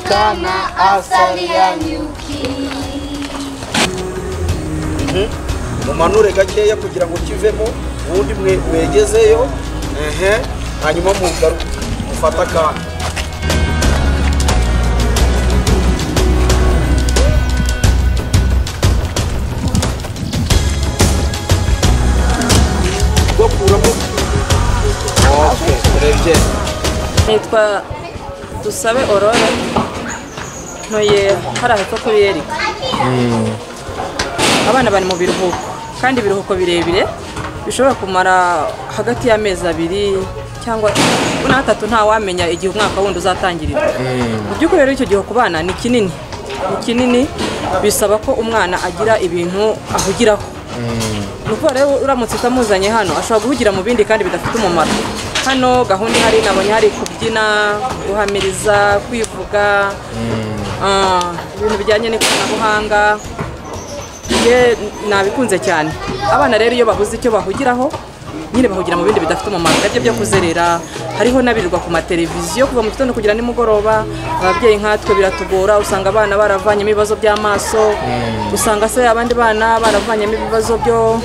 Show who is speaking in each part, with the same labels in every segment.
Speaker 1: sana asali ya nyuki
Speaker 2: mumanure gakeya kugira ngo kivemo ubundi mwe mwegezeyo ehe hanyuma mugaruke mufate akanya bakuramo okay urebye
Speaker 3: nitwa dusabe orora ntuye hari ahitwa kubiyereka abana bari mu biruhuko kandi ibiruhuko birebire bishobora kumara hagati y'amezi abiri cyangwa n'atatu ntawamenya igihe umwaka wundi uzatangirira mu by'ukuri rero icyo gihe ku bana ni kinini ni kinini bisaba ko umwana agira ibintu ahugiraho ni ukuvuga rero uramutse utamuzanye hano ashobora guhugira mu bindi kandi bidafite umumaro hano gahunda ihari nabonye hari kubyina guhamiriza kwivuga ah, ibintu bijyanye n'ikoranabuhanga njye nabikunze cyane abana rero iyo babuze icyo bahugiraho nyine bahugira mu bindi bidafite umumaro nabyo byo kuzerera hariho n'abirirwa ku mateleviziyo kuva mu gitondo kugera nimugoroba ababyeyi nkatwe biratugora usanga abana baravanyemo ibibazo by'amaso usanga se abandi bana baravanyemo ibibazo byo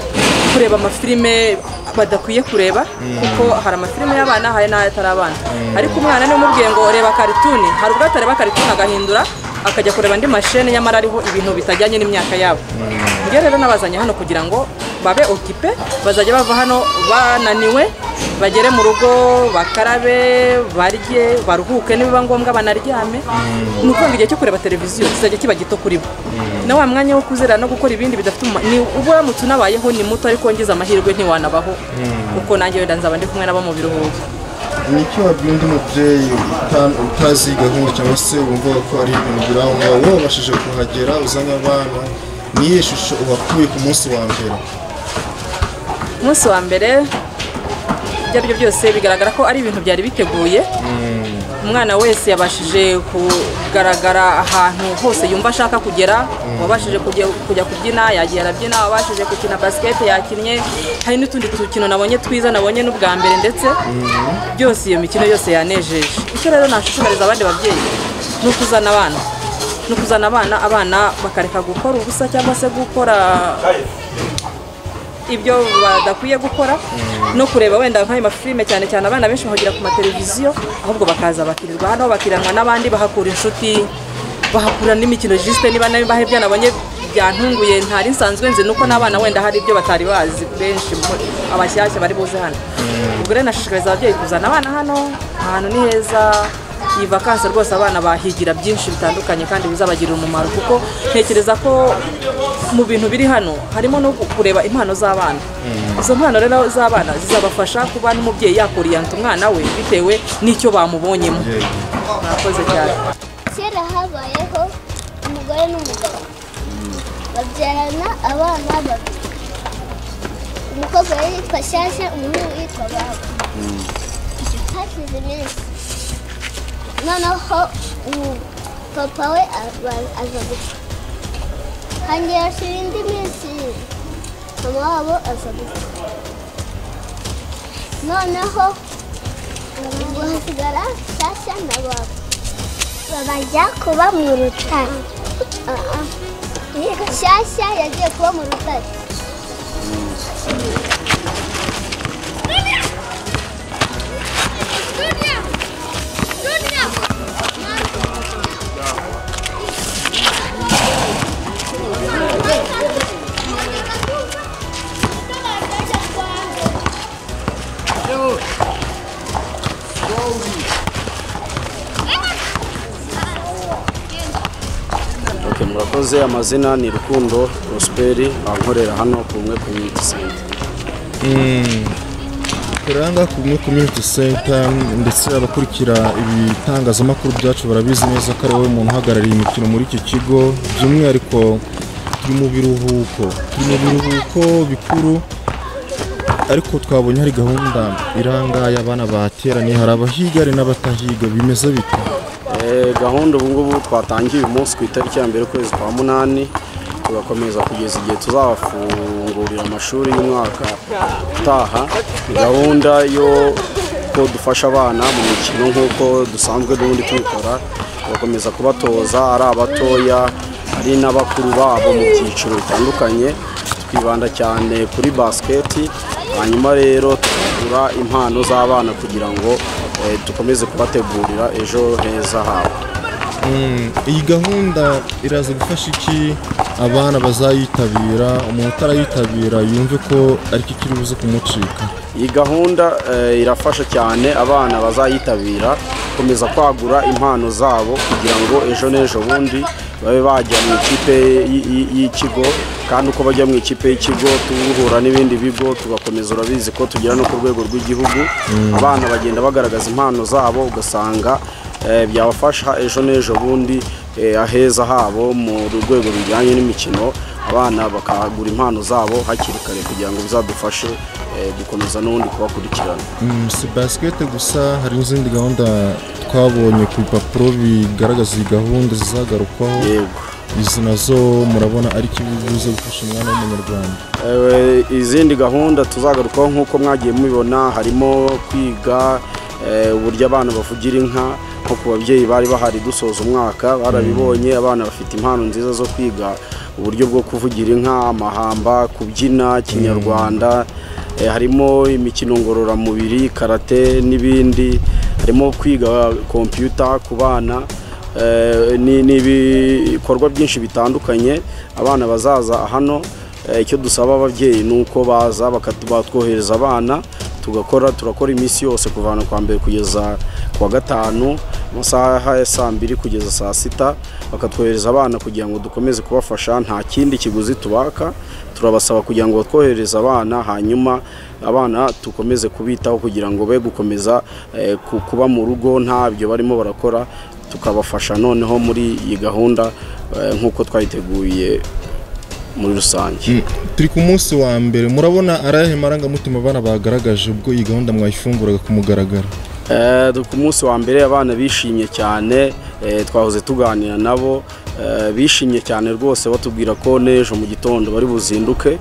Speaker 3: kureba amafilime badakwiye kureba kuko hari amafilime y'abana hari n'ayatari abana ariko umwana niba umubwiye ngo reba karituni hari ubwo atareba karituni agahindura akajya kureba andi mashene nyamara ariho ibintu bitajyanye n'imyaka yabo njye rero nabazanye hano kugira ngo babe okipe bazajya bava hano bananiwe bagere mu rugo bakarabe barye baruhuke nibiba ngombwa banaryame ni ukuvuga igihe cyo kureba televiziyo kizajya kiba gito kuri bo na wa mwanya wo kuzerera no gukora ibindi bidafite umumaro ni ubwo uramutse unabayeho ni muto ariko ngize amahirwe ntiwanabaho kuko nanjye wenda nzaba ndi kumwe nabo mu biruhuko
Speaker 4: nicyo wabwira undi mubyeyi uta- utazi iyi gahunda cyangwa se wumva ko ari ibintu ugira aho ngaho wowe wabashije kuhagera uzanye abana niyihe shusho ubakuye ku munsi wa mbere
Speaker 3: umunsi wa mbere ibyo ari byo byose bigaragara ko ari ibintu byari biteguye umwana wese yabashije kugaragara ahantu hose yumva ashaka kugera wabashije kujya kujya kubyina yagiye arabyina wabashije gukina basiketi yakinnye hari n'utundi dukino nabonye twiza nabonye n'ubwa mbere ndetse byose iyo mikino yose yanejeje icyo rero nashishikariza abandi babyeyi ni ukuzana abana ni ukuzana abana abana bakareka gukora ubusa cyangwa se gukora ibyo badakwiye gukora no kureba wenda nk'ayo mafilime cyane cyane abana benshi bahugira ku mateleviziyo ahubwo bakaza bakirirwa hano bakiranwa n'abandi bahakura inshuti bahakura n'imikino jisite niba nayo bahe ibyo nabonye byantunguye ntari nsanzwe nzi nuko n'abana wenda hari ibyo batari bazi benshi mu- abashyashya bari buze hano ubwo rero nashishikariza ababyeyi kuzana abana hano ahantu ni heza iyi vakansi rwose abana bahigira byinshi bitandukanye kandi bizabagirira umumaro kuko ntekereza ko mu bintu biri hano harimo no kureba impano z'abana izo mpano rero z'abana zizabafasha kuba n'umubyeyi yakoriyanta umwana we bitewe n'icyo bamubonyemo murakoze cyane
Speaker 1: kera habayeho umugore n'umugabo babyarana abana babiri umukobwa yari yitwa shyashya umuhungu yitwa babo hashize iminsi noneho umu papa we aba- aza gupfa hongera hashira indi minsi mama wabo aza gupfa noneho ubwo hasigara shyashya na babo babajya kuba mu rutare shyashya yagiye kuba mu rutare
Speaker 5: Ok, murakoze amazina ni rukundo prosperi ankorera hano ku bumwe community center
Speaker 4: kuranga ku bumwe community center ndetse abakurikira ibitangazamakuru byacu barabizi neza ko ari wowe muntu uhagarariye imikino muri iki kigo by'umwihariko turi mu biruhuko turi mu biruhuko bikuru ariko twabonye hari gahunda irangaye abana bateraniye hari abahiga hari n'abatahiga bimeze bite
Speaker 5: Eh, gahunda ubu ngubu twatangiye uyu munsi ku itariki ya mbere ukwezi kwa munani tugakomeza kugeza igihe tuzafungurira amashuri y'umwaka utaha Ni gahunda yo ko dufasha abana mu mikino nk'uko dusanzwe n'ubundi tubikora tugakomeza kubatoza ari abatoya ari n'abakuru babo mu byiciro bitandukanye twibanda cyane kuri basiketi hanyuma rero tugura impano z'abana kugira ngo eh, dukomeze kubategurira ejo heza habo
Speaker 4: Mm, iyi gahunda iraza gufasha iki abana bazayitabira umuntu utarayitabira yumve ko ariko ikiri buze kumucika
Speaker 5: iyi gahunda eh, irafasha cyane abana bazayitabira gukomeza kwagura impano zabo kugira ngo ejo n'ejo bundi babe bajya mu ikipe y- y- y'ikigo kandi uko bajya mu ikipe y'ikigo duhura n'ibindi bigo tugakomeza urabizi ko tugera no ku rwego rw'igihugu abana bagenda bagaragaza impano zabo ugasanga eh, byabafasha ejo n'ejo bundi eh, aheza habo mu rwego rujyanye n'imikino abana bakagura impano zabo hakiri kare kugira ngo bizadufashe eh, gukomeza n'ubundi kubakurikirana
Speaker 4: Mm, si basikete gusa hari n'izindi gahunda twabonye ku bipapuro bigaragaza iyi gahunda zizagarukwaho
Speaker 5: yego
Speaker 4: izi nazo murabona ari ikibuze gufasha umwana w'umunyarwanda
Speaker 5: Eh, izindi gahunda tuzagarukaho nk'uko mwagiye mubibona harimo kwiga eh, uburyo abana bavugira inka nko ku babyeyi bari bahari dusoza umwaka barabibonye abana bafite impano nziza zo kwiga uburyo bwo kuvugira inka amahamba kubyina kinyarwanda Eh, harimo imikino ngororamubiri karate n'ibindi harimo kwiga kompiyuta ku bana Eh, ni ni ibikorwa byinshi bitandukanye abana bazaza hano eh, icyo dusaba ababyeyi ni uko baza bakatu- batwohereza abana tugakora turakora iminsi yose kuvana kwa mbere kugeza ku wa gatanu amasaha ya saa mbiri kugeza saa sita bakatwohereza abana kugira ngo dukomeze kubafasha nta kindi kiguzi tubaka turabasaba kugira ngo batwohereze abana hanyuma abana dukomeze kubitaho kugira ngo be gukomeza eh, ku- kuba mu rugo ntabyo barimo barakora tukabafasha noneho muri iyi gahunda eh, nk'uko twayiteguye muri rusange
Speaker 4: Mm, turi ku munsi wa mbere murabona ari ayahe marangamutima abana bagaragaje ubwo iyi gahunda mwayifunguraga ku mugaragaro
Speaker 5: Eh, ku munsi wa mbere abana bishimye cyane eh, twahoze tuganira nabo eh, bishimye cyane rwose batubwira ko n'ejo mu gitondo bari buzinduke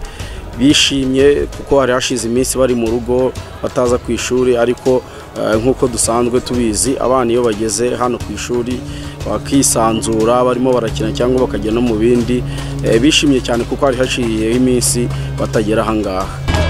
Speaker 5: bishimye kuko hari hashize iminsi bari mu rugo bataza ku ishuri ariko eh, nk'uko dusanzwe tubizi abana iyo bageze hano ku ishuri bakisanzura barimo barakina cyangwa bakajya no mu bindi eh, bishimye cyane kuko hari haciyeho iminsi batagera ahangaha